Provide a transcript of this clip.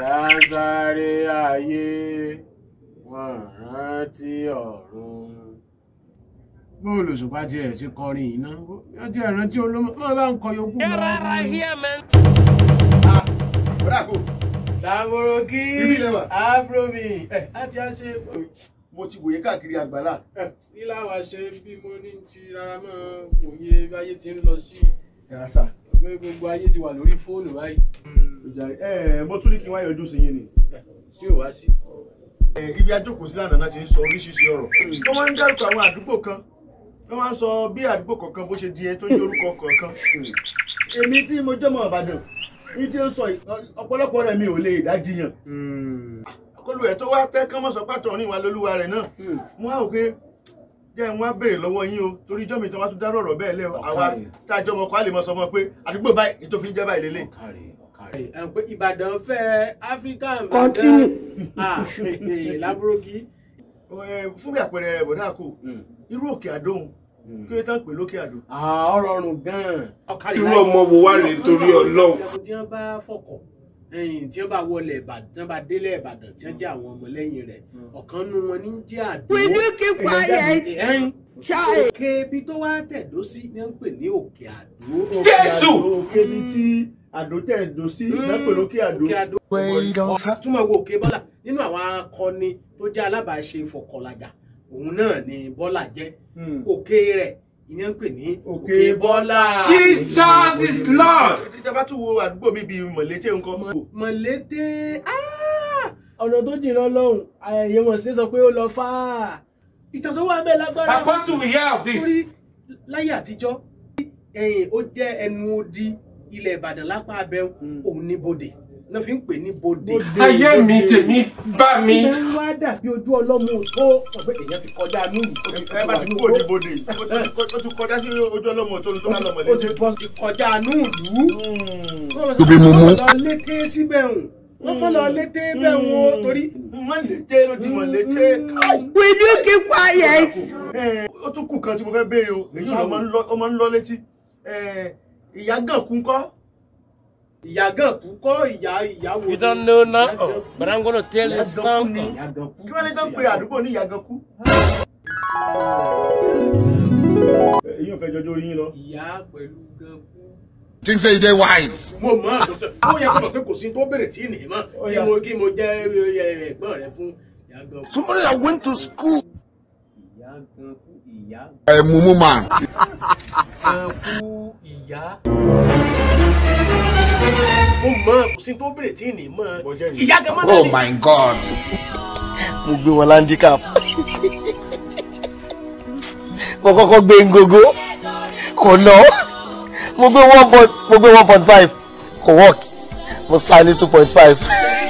dáńsáré ayé wọn rántí ọ̀run. bóòlù ṣùpá tiẹ̀ ti kọrin yìí náà wọ́n ti rántí olómọ máa bá ń kọ yòókù mọ́. bọ́dà kò dàbòrò kí Ibi ilẹ̀ wà. àbúrò mi ẹ̀ láti á ṣe mo ti wòye káàkiri àgbàlá kí láwa ṣe bí mo ní ti rárá mọ́ òye bí ayé ti ń lọ sí ẹ̀rọ sà. pé gbogbo ayé ti wà lórí fóònù báyìí ẹ mo tún ní kí n wá yọjú sí yín ni. sí ò wá sí. Ẹ, ibi ajókòó sí lánàá náà ti ń sọ oríṣiríṣi ọ̀rọ̀ wọ́n máa ń dárúkọ àwọn àdúgbò kan wọ́n máa ń sọ bí àdúgbò kọ̀ọ̀kan bó ṣe di ẹ tó ń jẹ́ orúkọ kọ̀ọ̀kan. èmi tí mo jẹ́ ọmọ Ìbàdàn ní tí ó ń sọ yìí, ọ̀pọ̀lọpọ̀ rẹ̀ mi ò lè dájiyàn. akọlù ẹ̀ tó wá tẹ́ kán mọ́ sọ pàtó ní ìwà lólúwa rẹ̀ náà mo á rò pé jẹ́ wọn á béèrè lọ́wọ́ yín o torí ìjọ́ mi tí wọ́n bá tún dárò ọ̀rọ̀ bẹ́ẹ̀ lẹ́ o àwa Ọ̀kàrẹ̀. tá a jọ ọmọ kọ́ á lè mọ sọ fún ọ pé àdúgbò báyìí ètò fi ń jẹ́ báyìí lélẹ̀. ọ̀kàrẹ̀ ọ̀kàrẹ̀. ẹ̀ pé Ìbàdàn fẹ́ Áfíríkà Continue. ah lábúrókì. Ẹ, fún bí àpẹẹrẹ bọ̀dá kò irú òkè àdóhùn kí ló tán pè lókè àdó. ọ̀rọ̀ ọ̀run gan-an. ọ̀kàrẹ̀ irú ọmọ wo wá rèé torí Ọlọ́run. tí wọ́n bá fọkọ̀ ẹ̀yìn tí wọ́n bá wọlé Ìbàdàn tí wọ́n bá délé Ìbàdàn tí wọ́n jẹ́ àwọn ọmọlẹ́yìn rẹ̀ ọ̀kan nu wọn ní jẹ́ àdó. Will you keep quiet? ẹ̀yìn Child. òkè ibi tó wá tẹ̀dó sí ni wọ́n ń pè ní òkè àdó. Jésù! òkè ni tí àdó tẹ̀ dó sí ìdápẹ̀ lókè àdó. òkè àdó. túmọ̀ wo òkè bọ́là nínú àwọn akọni tó jẹ́ alábàáṣe fọkànlájà òun náà ni bọ́là jẹ́ Hmm. òkè rẹ̀ ìyẹn ń pè ní Òkè òkè bọ́là. Jesus is Lord. ìjọba tún wo àdúgbò mi bíi mọ̀lété nǹkan. mọ̀lété ah! ọ̀nà tó jìnnà lọ́hùn ayẹyẹ wọn ṣe sọ pé ó lọ fà á ìtàn tó wà bẹ́ẹ̀ lágbára Apostle we hear of this. torí láyé àtijọ́ ẹ̀yìn ó jẹ́ ẹnu odi ilẹ̀ Ìbàdàn lápá abẹ́ òun ní bodè náà fi ń pè ní bodè. Ayé mi tèmi bá mi. ìbẹ̀ ń wá dàbí ojú ọlọ́mù tó ọ̀pẹ èèyàn ti kọjá núùlù. ẹ bá ti kú òdi bodè ó ti kọjá sí ojú ọlọ́mọ tó ní tó bá lọ ó ti mọ̀lété. bọ́ ti kọjá núùlù. Tóbi mumu. wọ́n lọ lété síbẹ̀ hùn wọ́n kọ́ lọ lété bẹ́ẹ̀ hùn ó torí. mọ̀lété ló di mọ̀lété. Will you keep quiet? Ẹ, ó tún kù kan tí mo fẹ́ béèrè o èyí ló máa ń lọ- ó máa ń lọ létí. Ẹ, ìyá gàn kú ńkọ́. ìyá gan kú kọ́ ìyá ìyá wo. You don't know now, oh, but I'm gonna tell you something. kí wọ́n lè tán pé àdúgbò ní ìyá gàn kú. èyí ò fẹ́ jọjọ́ orí yín lọ. ìyá pẹ̀lú gan kú. Think say you dey wise. mo mọ àtúnṣe ó yẹ kó mọ̀ pé kò sí tó bèrè tí ì nìyí mọ́ kí mo kí mo jẹ́ ẹ, ẹ̀gbọ́n rẹ fún ìyá gan kú. Somebody that went to school. ìyá gan kú ìyá A mumu man. gan kú ìyá. mo mọ kò sí tó bèrè tí ì nìyí mọ́ Mo jẹ́ nìyí. ìyá gan mọ́ Oh náà my God. mo gbé wọn landicap mo kọ́kọ́ gbé ngogo kò lọ mo gbé one point mo gbé one point five kò work mo sá ní two point five